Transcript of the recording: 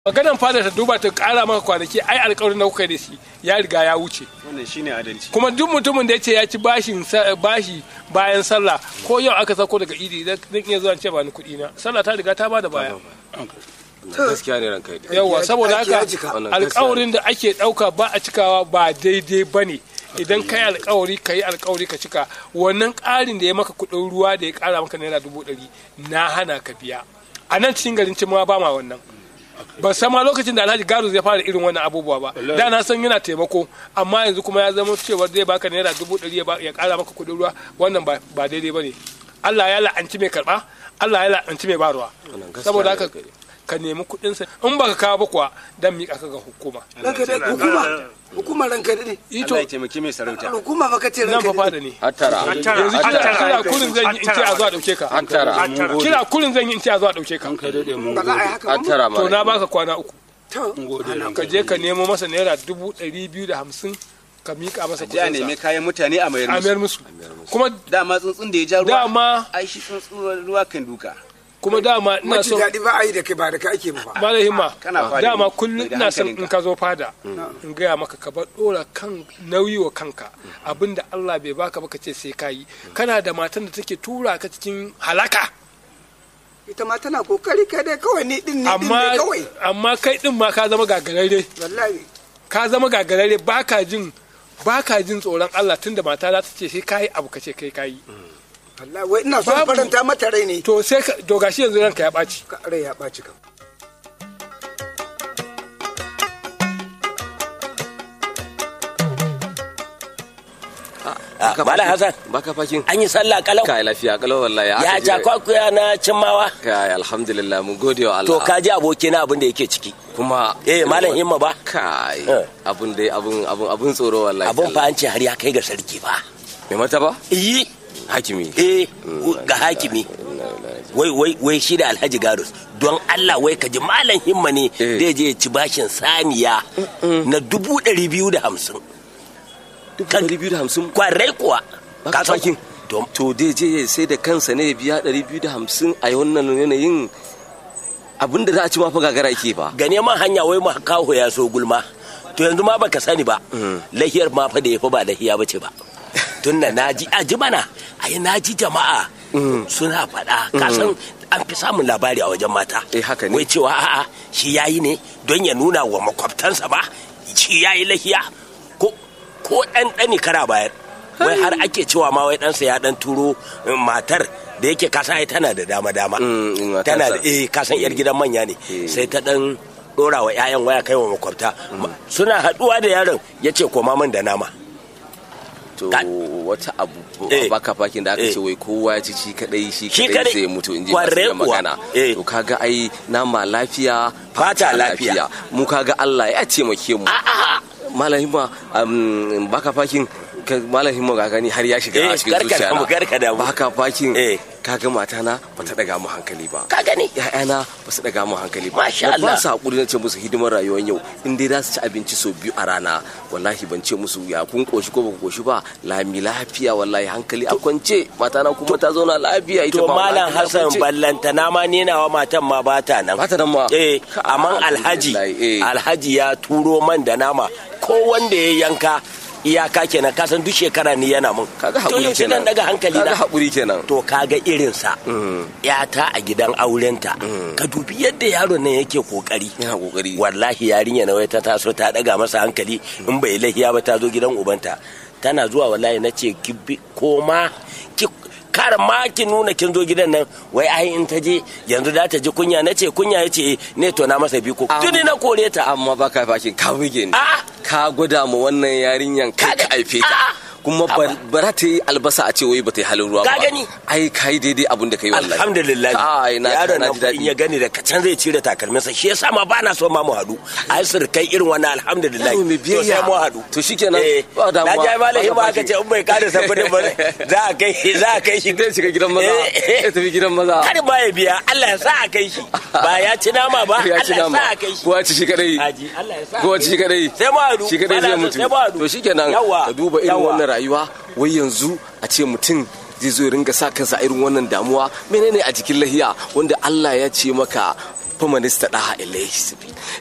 maganan fada ta duba ta kara maka kwanaki ai alƙawarin da kuka da shi ya riga ya wuce wannan shine adalci kuma duk mutumin da ya ce ya ci bashin sa- bashi bayan sallah ko yau aka sako daga idi zan iya zuwa in ce ba ni kuɗi na sallah ta riga ta bada baya gaskiya ne ranka dai yawa saboda aiki ya haka jika. Wannan gaskiya alƙawarin da ake ɗauka ba a cikawa ba daidai ba ne idan ka yi alƙawari ka yi alƙawari ka cika wannan ƙarin da ya maka kuɗin ruwa da ya ƙara maka naira dubu ɗari na hana ka biya a nan cikin garin cimma ba ma wannan ba san ma lokacin da alhaji garu zai fara irin wannan abubuwa ba da na san yana taimako amma yanzu kuma ya zama cewa zai baka naira dubu ɗari ya ba- ya ƙara maka kuɗin ruwa wannan ba ba daidai ba ne Allah ya la'anci mai karɓa Allah ya la'anci mai barwa Wannan gaskiya saboda ne haka ranka dai. ka nemi kuɗinsa in baka kawo ba kuwa dan miƙa ka ga hukuma ranka dai hukuma hukuma ranka dai ito Allah ya taimaki mai sarauta hukuma fa kace nan fa ranka fada dai ne hattara yanzu kira kira kurin zan yi in ce a zo a ɗauke ka hattara kira kurin zan yi in ce a zo a ɗauke ka kai daɗe mun ba za a yi haka ba hattara to ma na baka kwana uku to gode ka je ka nemo masa naira dubu ɗari biyu da hamsin ka miƙa masa je a nemi kuɗinsa kayan mutane a mayar a mayar musu musu kuma dama tsuntsun da ya ja ruwa dama ai shi tsuntsun ruwa kan duka kuma dama ina maji so daɗi ba a yi da kai ba da kai ake ba fa malam himma Kana fada dama ne, kullum da ina son hankalinka. in ka zo fada in gaya maka ka bar dora kan nauyi wa kanka abinda Allah bai baka ba ka ce sai ka yi kana da matan da take tura ka cikin halaka ita ma tana kokari kai dai kawai ni din ni din amma ne kawai amma kai din ma ka zama gagararre wallahi ka zama gagararre baka jin baka jin tsoron Allah tunda mata za ta ce sai kai abu ka ce kai kai wallahi wai ina son Babu- faranta mata rai ne to sai ka to gashi yanzu ranka ya ɓaci Ka- rai ya ɓaci kam Malam Hassan, baka fakin an yi sallah kalau. kai lafiya kalau wallahi Ya aka je- jakwakuya na cimmawa. kai alhamdulillah mun gode wa Allah To ka ji abokina abin da yake ciki. kuma Eh, Malam Himma ba. kai Eh. abun dai abun abun abun tsoro wallahi Abin fa an ce har ya kai ga sarki ba. me mata ba Iyi, hakimi eh, ga hakimi. Wai wai wai shi da Alhaji Garus. Don Allah wai ka ji Malam Himma ne Eh. zai je ya ci bashin saniya na dubu ɗari biyu da hamsin. Kan- ɗari biyu da hamsin Kwarai kuwa. baka san- fakin To, to dai je sai da kansa ne ya biya ɗari biyu da hamsin a wannan yanayin abin da za a ci ma fa gagara yake ba ga neman hanya wai ma kawo ya so gulma to yanzu ma baka sani ba lahiyar ma fa da ya fa ba lahiya bace ba tun da naji a ji mana ai naji jama'a suna faɗa kasan an fi samun labari a wajen mata Eh, haka ne. wai cewa a'a shi yayi ne don ya nuna wa makwabtansa ba shi yayi lahiya ko ko ɗan ɗani kara bayar wai har ake cewa ma wai ɗansa ya ɗan turo eh, matar da yake kasa ai tana da dama dama Mm, mm, matarsa. tana da eh kasan yar gidan manya ne Eh. sai ta dan dora wa 'ya'yan waya kai wa makwabta Ma- suna haduwa da yaron ya ce koma min da nama to Ka- wata abu Eh. baka fakin da aka Eh. ce wai kowa ya ci shi kadai shi Shi kadai kadai. sai ya mutu in ji Kwarai masu iya kuwa. magana Eh. to kaga ai nama lafiya Fata lafiya. mu kaga Allah ya taimake mu malam himma um, baka fakin ka- malam himma ga gani har ya shiga Eh, a cikin karka zuciya damu, karka damu. baka fakin Eh. kaga matana bata daga mu hankali ba ka gani ‘ya'yana ba su daga mu hankali ba. Masha Na ba Allah. su haƙuri na ce musu hidimar rayuwar yau in dai za su ci abinci sau biyu a rana wallahi ban ce musu ya kun koshi ko ba ku koshi ba lami lafiya wallahi hankali a kwance matana kuma ta zauna lafiya ita to ma malam hankali a hassan kwance. ballantana ma ni nawa matan ma ba ta nan Ba ta nan ma? eh Ka- amma alhaji alhamdulillah, eh. alhaji ya turo man da nama ko wanda ya yanka iyaka kenan kasan duk shekara ni yana mun kaga to haƙuri yaushe kenan nan daga hankali kaga na haƙuri kenan to kaga irinsa yata a gidan aurenta ka dubi yadda yaron nan yake kokari yana kokari wallahi yarinya na wai ta taso ta daga masa hankali in bai lahiya ba ta zo gidan ubanta tana zuwa wallahi na ce ki bi koma ki kar ma ki nuna kin zo gidan nan wai ai in ta je yanzu za ta ji kunya na ce kunya ya ce ne to na masa biko tuni na kore ta amma baka fakin ka buge ni A'a. ka gwada mu wannan yarinyan kai ka Kaga- haife ta A'a. kuma ba ba za ta yi albasa a ce wai ba ta yi halin ruwa ba Ka gani? ai kai daidai abin da kai wallahi alhamdulillah ai na yaron na nan ji fa in daɗi ya gani da kacan zai cire takalminsa shi yasa ma bana so ma mu haɗu ai surkai irin wannan alhamdulillah Yaro mai to biyayya. sai mu haɗu To shikenan, eh ba damuwa. na ji malahi Ba ba ka aka baki. ce in bai kada sabbin ba za a kai za a kai shi zai shiga gidan maza Eh, ya tafi gidan maza kar ba ya biya Allah ya sa a kai shi ba ya ci nama ba ya Allah ci ya nama sa a kai shi ko ya ci shi kadai Haji Allah ya sa a ko kai ci shi kadai sai mu haɗu shi kadai zai Malam mutu sai mu haɗu to shikenan yawa ka duba irin yawa. wannan rayuwa wai yanzu a ce mutum zai zo ya ringa sa kansa a irin wannan damuwa menene a jikin lahiya wanda Allah ya ce maka famanista da ilaihi sabi